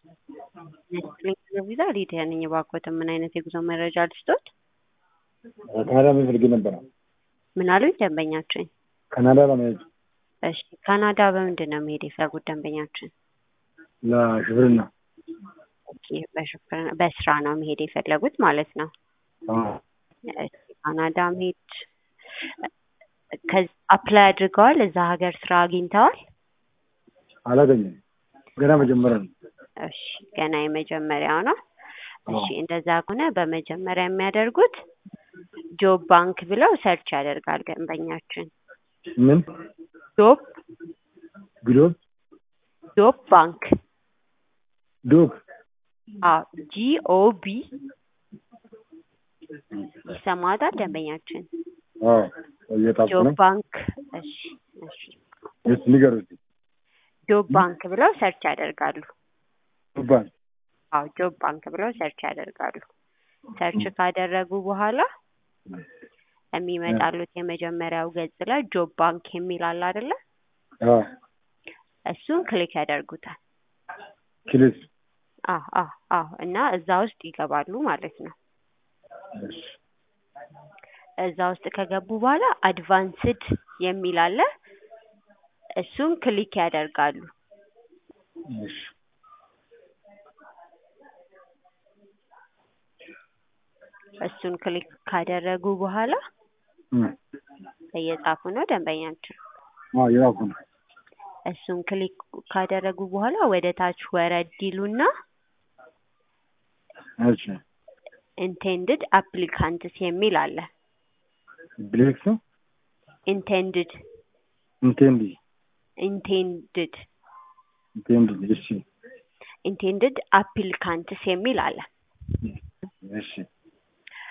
ቪዛ ሊዲያ ነኝ። እባክዎትን ምን አይነት የጉዞ መረጃ ልስጦት? ካናዳ መሄድ ነበረ። ምን አሉኝ ደንበኛችን? ካናዳ ለመሄድ እሺ ካናዳ በምንድን ነው መሄድ የፈለጉት ደንበኛችን? ለሽፍርና ኦኬ፣ በሹፍርና በስራ ነው መሄድ የፈለጉት ማለት ነው። እሺ፣ ካናዳ መሄድ ከዚ አፕላይ አድርገዋል? እዛ ሀገር ስራ አግኝተዋል? አላገኘም። ገና መጀመሪያ ነው። እሺ ገና የመጀመሪያው ነው። እሺ እንደዛ ከሆነ በመጀመሪያ የሚያደርጉት ጆብ ባንክ ብለው ሰርች ያደርጋል ደንበኛችን። ምን ጆብ ግሎብ ጆብ ባንክ ዶብ አዎ ጂኦ ቢ ይሰማታል ደንበኛችን። አዎ እየጣፍኩ ጆብ ነው። ባንክ እሺ እሺ እስ ንገር እስኪ ጆብ ባንክ ብለው ሰርች ያደርጋሉ። ዱባን አዎ ጆብ ባንክ ብለው ሰርች ያደርጋሉ። ሰርች ካደረጉ በኋላ የሚመጣሉት የመጀመሪያው ገጽ ላይ ጆብ ባንክ የሚል አለ አይደለ? አዎ እሱን ክሊክ ያደርጉታል። ክሊስ አዎ አዎ አዎ እና እዛ ውስጥ ይገባሉ ማለት ነው። እሺ እዛ ውስጥ ከገቡ በኋላ አድቫንስድ የሚል አለ። እሱን ክሊክ ያደርጋሉ። እሺ እሱን ክሊክ ካደረጉ በኋላ እም እየጻፉ ነው ደንበኛችን። አዎ የራሱ ነው። እሱን ክሊክ ካደረጉ በኋላ ወደ ታች ወረድ ይሉና እሺ ኢንቴንድድ አፕሊካንትስ የሚል አለ። ብሌክስ ኢንቴንድድ ኢንቴንዲ ኢንቴንድድ ኢንቴንዲ እሺ ኢንቴንድድ አፕሊካንትስ የሚል አለ። እሺ